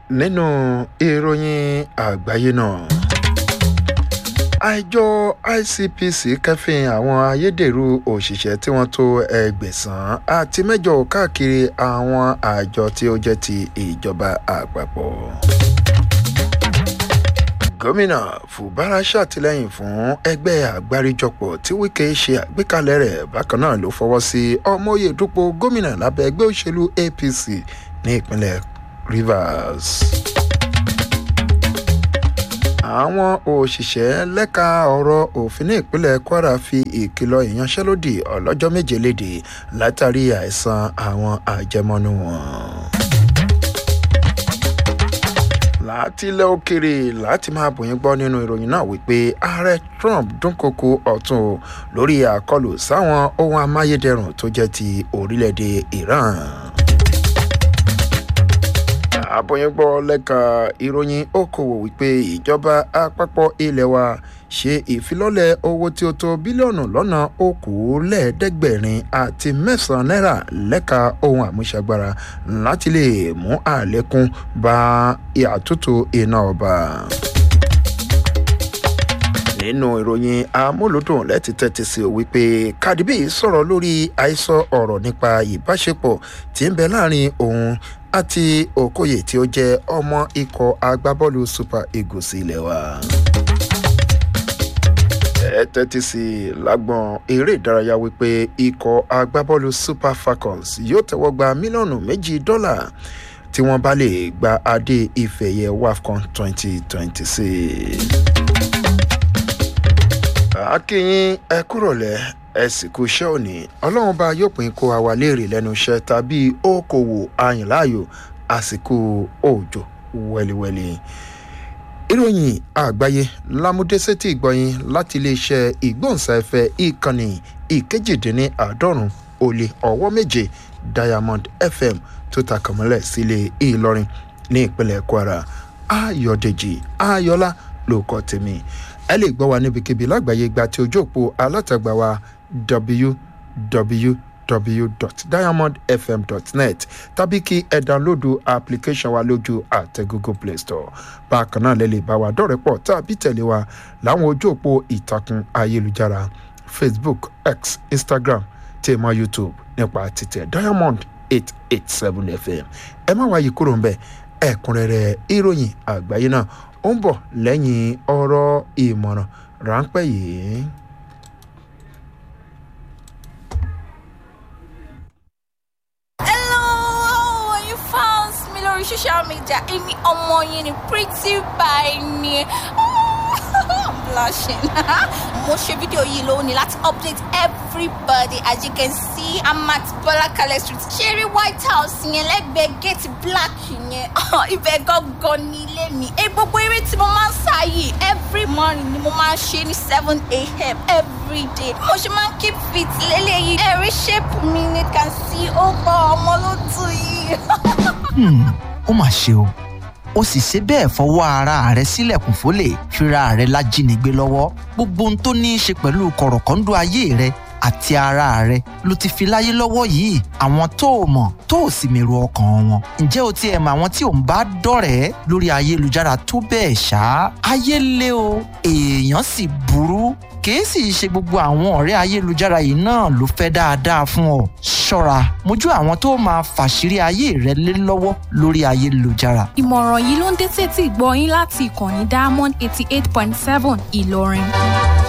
nínú ìròyìn àgbáyé náà àjọ icpc kẹfìn àwọn ayédèrú òṣìṣẹ́ tí wọ́n tó ẹgbẹ̀sán àti mẹ́jọ káàkiri àwọn àjọ tí ó jẹ́ ti ìjọba àpapọ̀ gómìnà fubara ṣàtìlẹ́yìn fún ẹgbẹ́ àgbáríjọpọ̀ tí wike ṣe àgbékalẹ̀ rẹ̀ bákan náà ló fọwọ́ sí ọmọye dúpọ̀ gómìnà lábẹ́ ẹgbẹ́ òṣèlú apc ní ìpínlẹ̀ rivers àwọn òṣìṣẹ́ lẹ́ka ọ̀rọ̀ òfin ní ìpínlẹ̀ kwara fi ìkìlọ̀ ìyanṣẹ́lódì ọlọ́jọ́ méje léde látàrí àìsàn àwọn àjẹmọ́nú wọn láti ilẹ̀ òkèrè láti máa bòyìn gbọ́ nínú ìròyìn náà wípé ààrẹ trump dúnkokò ọ̀tún o lórí àkọlù sáwọn ohun amáyédẹrùn tó jẹ́ ti orílẹ̀-èdè iran àbòyìnbó lẹ́ka ìròyìn okòwò wípé ìjọba àpapọ̀ ilẹ̀ wa ṣe ìfilọ́lẹ̀ owó tí ó tó bílíọ̀nù lọ́nà okòólẹ́ẹ̀ẹ́dẹ́gbẹ̀rin àti mẹ́sàn-án náírà lẹ́ka ohun àmúṣagbára láti lè mú àlékún bá àtúntò iná ọba nínú ìròyìn amúlùdùn lẹ́tí tẹ́tí sí o wípé cardi b sọ̀rọ̀ lórí àìsọ ọ̀rọ̀ nípa ìbáṣepọ̀ tí ń bẹ láàrin òun àti okoye tí ó jẹ́ ọmọ ikọ̀ agbábọ́ọ̀lù super eagles ilé wa. ẹ tẹ́tí sí lágbọ̀n eré ìdárayá wípé ikọ̀ agbábọ́ọ̀lù super falcons yóò tẹ́wọ́ gba mílíọ̀nù méjì dọ́là tí wọ́n bá lè gba adé ìfẹ̀yẹ wafcon twenty twenty six akínyìn ẹ kúrọ̀lẹ́ ẹ sì kú iṣẹ́ òní ọlọ́run bá yóò pín kó àwa léèrè lẹ́nu iṣẹ́ tàbí okòwò àyìnláàyò àsìkò òòjò wẹ́líwẹ́lí. ìròyìn àgbáyé lámúdésétì ìgbọ̀yìn láti iléeṣẹ́ ìgbóhùnsáfẹ́ ìkànnì ìkejìdínláàádọ́rùn ó lé ọwọ́ méje diamond fm tó takàmọ́lẹ̀ sílé ìlọrin ní ìpínlẹ̀ kwara ayọ̀dèjì ayọ̀lá ló kọ́ tèmi ẹ lè gbọ́ wa níbikíbi lágbàáyé gba ti ojú òpó alátagbà wa www.diamondfm.net tàbí kí ẹ dánlódù application wa lójú àtẹ google play store bákan náà lè lè bá wa dọ̀rẹ́ pọ̀ tàbí tẹ̀lé wa láwọn ojú òpó ìtàkùn ayélujára facebook x instagram tèmọ youtube nípa títẹ diamond eight eight seven fm ẹ má wáyé kúrò ń bẹ ẹ̀kúnrẹ́rẹ́ ìròyìn àgbáyé náà ó ń bọ̀ lẹ́yìn ọ̀rọ̀ ìmọ̀ràn ráńpẹ́ yìí. Hello, you found me lórí social media. Èmi ọmọ yín ni pretty by ni. I'm blushing. Mo ṣe fídíò yìí lónìí láti update everybody as you can see I'm at Bola Kale street. Ṣeré White House yẹn lẹ́gbẹ̀ẹ́ gate black yẹn. Ibẹ̀ gangan ní ilé mi. Ẹ gbogbo eré tí mo máa ń sá yìí every morning ni mo máa ń ṣe ní seven a.m. every day. Mo ṣe máa ń keep fit lélẹ́yìí. Ẹ̀rí shape mi ni can see ó gbọ́ ọmọ ló tù yìí. Hmm, ó mà ṣe o ó sì ṣe bẹ́ẹ̀ fọwọ́ ara rẹ̀ sílẹ̀kùn fólè fira rẹ̀ lájínigbé lọ́wọ́ gbogbo ohun tó ní í ṣe pẹ̀lú kọ̀rọ̀kọ́ńdú ayé rẹ̀ àti ara rẹ̀ ló ti fi láyé lọ́wọ́ yìí àwọn tó o mọ̀ tó o sì mèrò ọkàn wọn ǹjẹ́ o ti ẹ̀ mọ àwọn tí ò ń bá dọ̀rẹ́ lórí ayélujára tó bẹ́ẹ̀ ṣá ayé lé o èèyàn sì burú kìí sì ṣe gbogbo àwọn ọ̀rẹ́ ayélujára yìí náà ló fẹ́ dáadáa fún ọ ṣọ́ra mójú àwọn tó máa fàṣírí ayé rẹ lé lọ́wọ́ lórí ayélujára ìmọ̀ràn yìí ló ń dé sétí ìgbọ́ yín láti ìkànnì diamond eighty eight point seven ìlọrin.